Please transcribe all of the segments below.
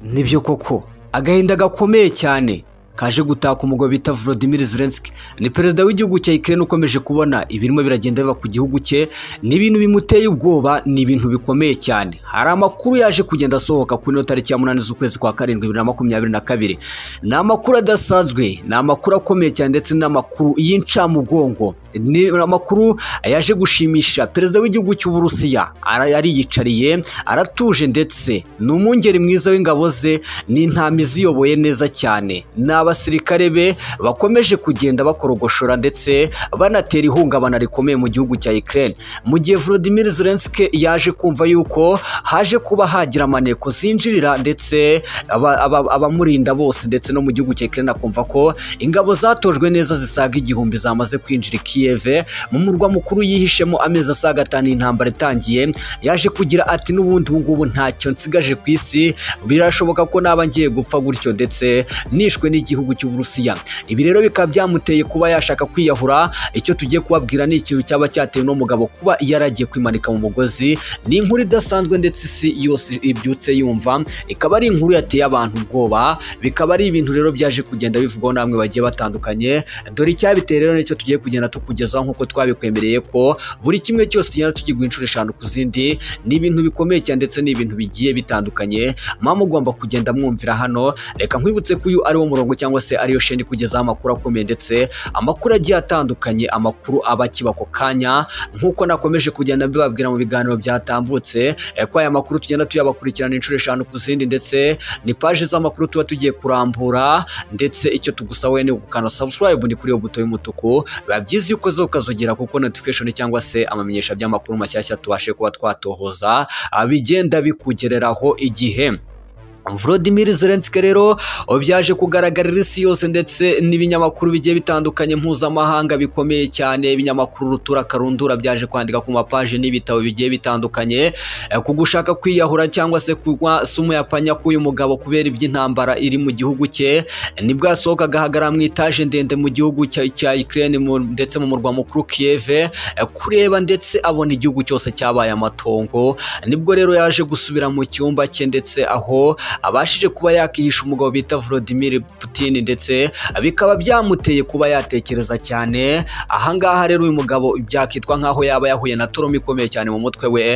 nibyo koko agahinda gakomeye cyane kaje gutaka umugabo bita Volodymyr Zelensky ni perezida w'igihugu cya Ukraine ukomeje kubona ibirimo biragenda biba ku gihugu cye ni ibintu bimuteye ubwoba ni ibintu bikomeye cyane hari amakuru yaje kugenda asohoka ku ino tariki ya munani z'ukwezi kwa karindwi bibiri na makumyabiri na kabiri ni amakuru adasanzwe ni amakuru akomeye cyane ndetse n'amakuru y'incamugongo ni amakuru yaje gushimisha perezida w'igihugu cy'uburusiya ariyicariye aratuje ndetse ni umwungeri mwiza w'ingabo ze ni intama iziyoboye neza cyane ni abasirikare be bakomeje kugenda bakorogoshora ndetse banatera ihungabana rikomeye mu gihugu cya Ukraine mu gihe Volodymyr Zelensky yaje kumva yuko haje kuba hagira amaneko zinjirira ndetse aba- aba- abamurinda bose ndetse no mu gihugu cya Ukraine akumva ko ingabo zatojwe neza zisaga igihumbi zamaze kwinjira i Kiev mu murwa mukuru yihishemo amezi asaga atanu iyi intambara itangiye yaje kugira ati n'ubundi ubu ngubu ntacyo nsigaje ku isi birashoboka ko naba ngiye gupfa gutyo ndetse nishwe n'igihugu cy'uburusiya ibi rero bikaba byamuteye kuba yashaka kwiyahura icyo tugiye kubabwira ni ikintu cyaba cyatewe n'umugabo kuba yaragiye kwimanika mu mugozi ni inkuru idasanzwe ndetse isi yose ibyutse yumva ikaba ari inkuru yateye abantu ubwoba bikaba ari ibintu rero byaje kugenda bivugwaho n'amwe bagiye batandukanye dore icyabiteye rero nicyo tugiye kugenda tukugezaho nk'uko twabikwemereye ko buri kimwe cyose tugenda tukigwa inshuro eshanu ku zindi ni ibintu bikomeye cyane ndetse ni ibintu bigiye bitandukanye mama ugomba kugenda mwumvira hano reka nkwibutse ko uyu ariwo murongo cyangwa se ariyo sheni kugezaho amakuru akomeye ndetse amakuru agiye atandukanye amakuru aba akiba ako kanya nk'uko nakomeje kugenda mbibabwira mu biganiro byatambutse eh, ko aya makuru tugenda tuyabakurikirana inshuro eshanu ku zindi ndetse ni paje z'amakuru tuba tugiye kurambura ndetse icyo tugusaba wowe ni ugukanda subscribe ni kuri iyo buto y'umutuku biba byiza iyo ukoze ukazogera kuko notification cyangwa se amamenyesha by'amakuru mashyashya tubashe kuba twatohoza ah, bigenda bikugereraho igihe Volodymyr Zelensky rero byaje kugaragarira isi yose ndetse n'ibinyamakuru bigiye bitandukanye mpuzamahanga bikomeye cyane ibinyamakuru rutura karundura byaje kwandika ku mapaje n'ibitabo bigiye bitandukanye eh, ku gushaka kwiyahura cyangwa se kugwa sumu ya panya k'uyu mugabo kubera iby'intambara iri mu gihugu cye nibwo yasohoka agahagarara mu itaje ndende mu gihugu cya cya Ukraine mu- ndetse mu murwa mukuru Kiev eh, kureba ndetse abona igihugu cyose cyabaye amatongo nibwo rero yaje gusubira mu cyumba cye ndetse aho abashije kuba yakihisha umugabo bita Vladimir Putin ndetse bikaba byamuteye kuba yatekereza cyane ahangaha rero uyu mugabo byakitwa nkaho yaba yahuye na torome ikomeye cyane mu mutwe we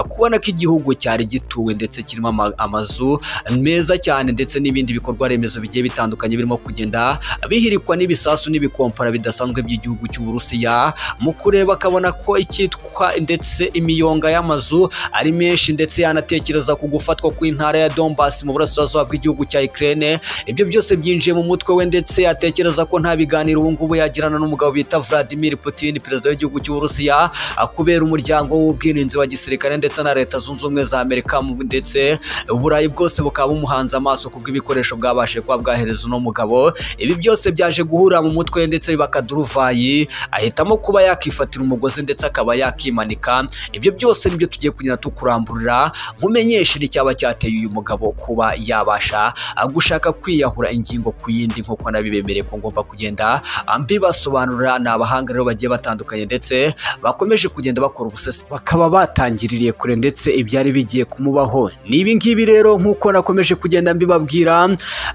kubona ko igihugu cyari gituwe ndetse kirimo ama- amazu meza cyane ndetse n'ibindi bikorwa remezo bigiye bitandukanye birimo kugenda bihirikwa n'ibisasu n'ibikompara bidasanzwe by'igihugu cy'uburusiya mu kureba akabona ko icyitwa ndetse imiyonga y'amazu ari menshi ndetse yanatekereza ku gufatwa kw'intara ya Donbass mu burasirazuba bw'igihugu cya Ukraine ibyo byose byinjiye mu mutwe we ndetse atekereza ko nta biganiro ubu ngubu yagirana n'umugabo bita Vladimir Putin perezida w'igihugu cy'uburusiya kubera umuryango w'ubwirinzi wa gisirikare ndetse na leta zunze ubumwe za Amerika mu- ndetse uburayi bwose bukaba bumuhanze amaso kubw'ibikoresho bwabashije kuba bwahereza uno mugabo ibi byose byaje guhura mu mutwe we ndetse bakaduruvayi ahitamo kuba yakifatira umugozi ndetse akaba yakimanika ibyo byose nibyo tugiye kugenda tukuramburira nkumenyeshe icyaba cyateye uyu mugabo kuba yabasha ah, gushaka kwiyahura ingingo ku yindi nk'uko nabibemereye ko ngomba kugenda ah, mbibasobanurira ni abahanga rero bagiye batandukanye ndetse bakomeje kugenda bakora ubusesi bakaba batangiririye kure ndetse ibyari bigiye kumubaho ni ibi ngibi rero nk'uko nakomeje kugenda mbibabwira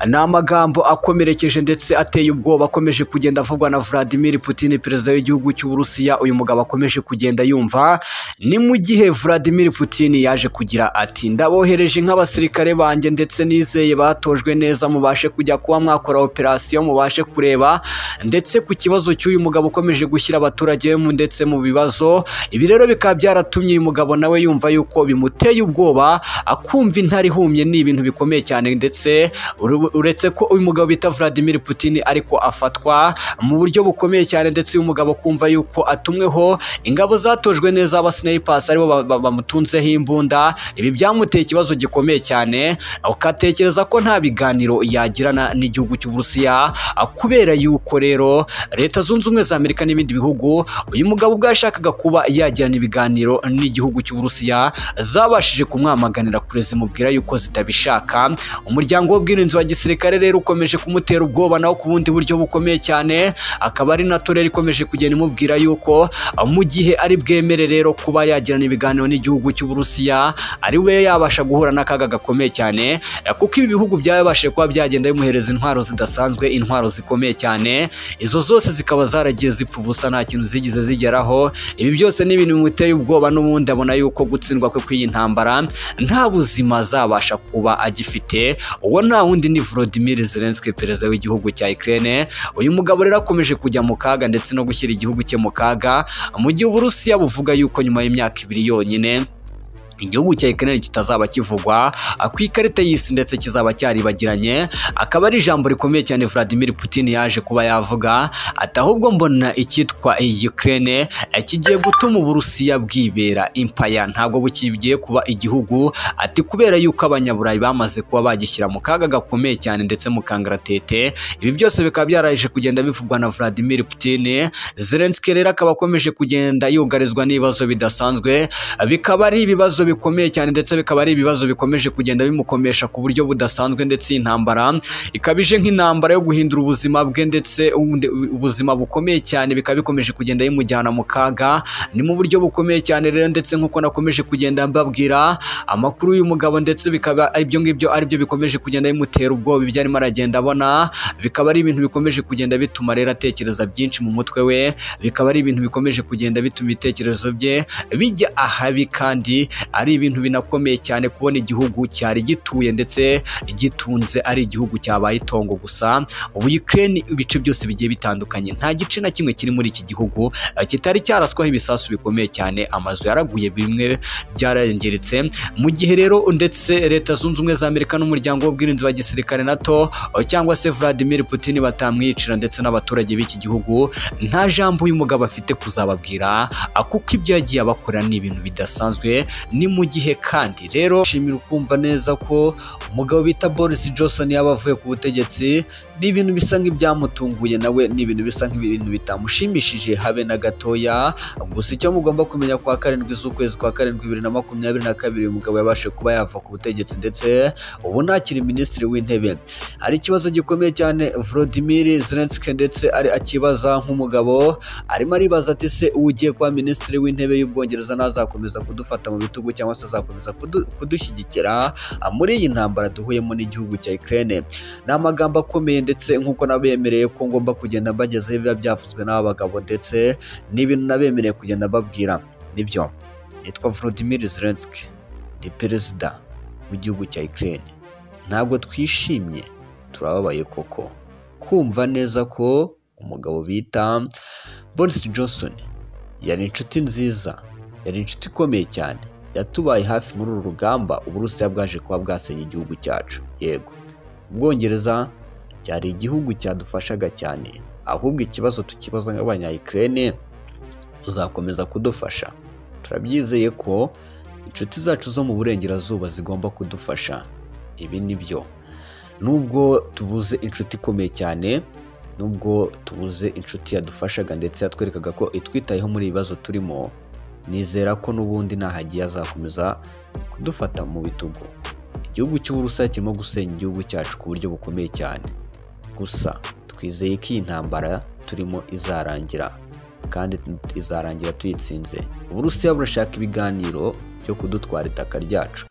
ni amagambo akomerekeje ndetse ateye ubwoba akomeje kugenda avugwa na Vladimir Putin perezida w'igihugu cy'uburusiya uyu mugabo akomeje kugenda yumva ni mu gihe Vladimir Putin yaje kugira ati ndabohereje nk'abasirikare banjye ndetse nizeye batojwe neza mubashe kujya kuba mwakora operasiyo mubashe kureba ndetse ku kibazo cy'uyu mugabo ukomeje gushyira abaturage be mu ndetse mu bibazo ibi rero bikaba byaratumye uyu mugabo nawe yumva yuko bimuteye ubwoba akumva intare ihumye ni ibintu bikomeye cyane ndetse uru- uretse ko uyu mugabo bita Vladimir Putin ariko afatwa mu buryo bukomeye cyane ndetse uyu mugabo kumva yuko atumweho ingabo zatojwe neza aba snipers aribo ba- ba- bamutunzeho imbunda ibi byamuteye ikibazo gikomeye cyane ukatekereza ko nta biganiro yagirana n'igihugu cy'uburusiya ah, kubera yuko rero leta zunze ubumwe za amerika n'ibindi bihugu uyu mugabo ubwo yashakaga kuba yagirana ibiganiro n'igihugu cy'uburusiya zabashije kumwamaganira kure zimubwira yuko zitabishaka umuryango w'ubwirinzi wa gisirikare rero ukomeje kumutera ubwoba nawo ku bundi buryo bukomeye cyane akaba ari nato rero ikomeje kugenda imubwira yuko ah, mu gihe ari bwemere rero kuba yagirana ibiganiro n'igihugu cy'uburusiya ari we yabasha guhura n'akaga gakomeye cyane cyane kuko ibi bihugu byabashije kuba byagenda bimuhereza intwaro zidasanzwe intwaro zikomeye cyane izo zose zikaba zaragiye zipfa ubusa nta kintu zigeze zigeraho ibi byose ni ibintu bimuteye ubwoba n'ubundi abona yuko gutsindwa kwe kw'iyi ntambara nta buzima azabasha kuba agifite uwo nta wundi ni Volodymyr Zelensky perezida w'igihugu cya Ukraine uyu mugabo rero akomeje kujya mu kaga ndetse no gushyira igihugu cye mu kaga mu gihe Uburusiya buvuga yuko nyuma y'imyaka ibiri yonyine igihugu cya Ukraine kitazaba kivugwa ku ikarita y'isi ndetse kizaba cyaribagiranye akaba ari ijambo rikomeye cyane Vladimir Putin yaje kuba yavuga ati ahubwo mbona icyitwa Ukraine kigiye gutuma Uburusiya bwibera impaya ntabwo bukigiye kuba igihugu ati kubera yuko abanyaburayi bamaze kuba bagishyira mu kaga gakomeye cyane ndetse mu kangaratete ibi byose bikaba byaraje kugenda bivugwa na Vladimir Putin Zelensky rero akaba akomeje kugenda yugarizwa n'ibibazo bidasanzwe bikaba ari ibibazo bikomeye cyane ndetse bikaba ari ibibazo bikomeje kugenda bimukomesha ku buryo budasanzwe ndetse intambara ikabije nk'intambara yo guhindura ubuzima bwe ndetse ubuzima bukomeye cyane bikaba bikomeje kugenda bimujyana mu kaga ni mu buryo bukomeye cyane rero ndetse nk'uko nakomeje kugenda mbabwira amakuru y'uyu mugabo ndetse bikaba ibyo ngibyo aribyo bikomeje kugenda bimutera ubwoba ibyo arimo aragenda abona bikaba ari ibintu bikomeje kugenda bituma rero atekereza byinshi mu mutwe we bikaba ari ibintu bikomeje kugenda bituma ibitekerezo bye bijya ahabi kandi ari ibintu binakomeye cyane kubona igihugu cyari gituye ndetse gitunze ari igihugu cyabaye itongo gusa ubu Ukraine ibice byose bigiye bitandukanye nta gice na kimwe kiri muri iki gihugu kitari cyaraswaho ibisasu bikomeye cyane amazu yaraguye bimwe byararengeritse mu gihe rero ndetse leta zunze ubumwe za Amerika n'umuryango w'ubwirinzi wa gisirikare NATO cyangwa se Vladimir Putin batamwicira ndetse n'abaturage b'iki gihugu nta jambo uyu mugabo afite kuzababwira kuko ibyo yagiye abakora ni ibintu bidasanzwe ni mu gihe kandi rero shimira ukumva neza ko umugabo bita Boris Johnson yaba avuye ku butegetsi ni ibintu bisa nk'ibyamutunguye nawe ni ibintu bisa nk'ibintu bitamushimishije habe na gatoya gusa icyo mugomba kumenya kwa karindwi z'ukwezi kwa karindwi bibiri na makumyabiri na kabiri uyu mugabo yabashe kuba yava ku butegetsi ndetse ubu ntakiri minisitiri w'intebe hari ikibazo gikomeye cyane Volodymyr Zelensky ndetse ari akibaza nk'umugabo arimo aribaza ati se ugiye kuba minisitiri w'intebe y'ubwongereza nazakomeza kudufata mu bitugu cyangwa se azakomeza kudushyigikira muri iyi ntambara duhuyemo n'igihugu cya Ukraine ni amagambo akomeye ndetse nk'uko nabemereye ko ngomba kugenda mbagezaho ibiba byavuzwe n'aba bagabo ndetse n'ibintu nabemereye kugenda mbabwira nibyo nitwa Volodymyr Zelensky ni perezida w'igihugu cya Ukraine ntabwo twishimye turababaye koko kumva neza ko umugabo bita Boris Johnson yari inshuti nziza yari inshuti ikomeye cyane yatubaye hafi muri uru rugamba uburusiya bwaje kuba bwasenya igihugu cyacu yego ubwongereza cyari igihugu cyadufashaga cyane ahubwo ikibazo tukibaza nk'abanyayikirere uzakomeza kudufasha turabyizeye ko inshuti zacu zo mu burengerazuba zigomba kudufasha ibi ni byo nubwo tubuze inshuti ikomeye cyane nubwo tubuze inshuti yadufashaga ndetse yatwerekaga ko itwitayeho muri ibibazo turimo nizera ko n'ubundi ntahagiye azakomeza kudufata mu bitugu igihugu cy'uburusiya kirimo gusenya igihugu cyacu ku buryo bukomeye cyane gusa twizeye ko iyi ntambara turimo izarangira kandi izarangira tuyitsinze uburusiya burashaka ibiganiro byo kudutwara itaka ryacu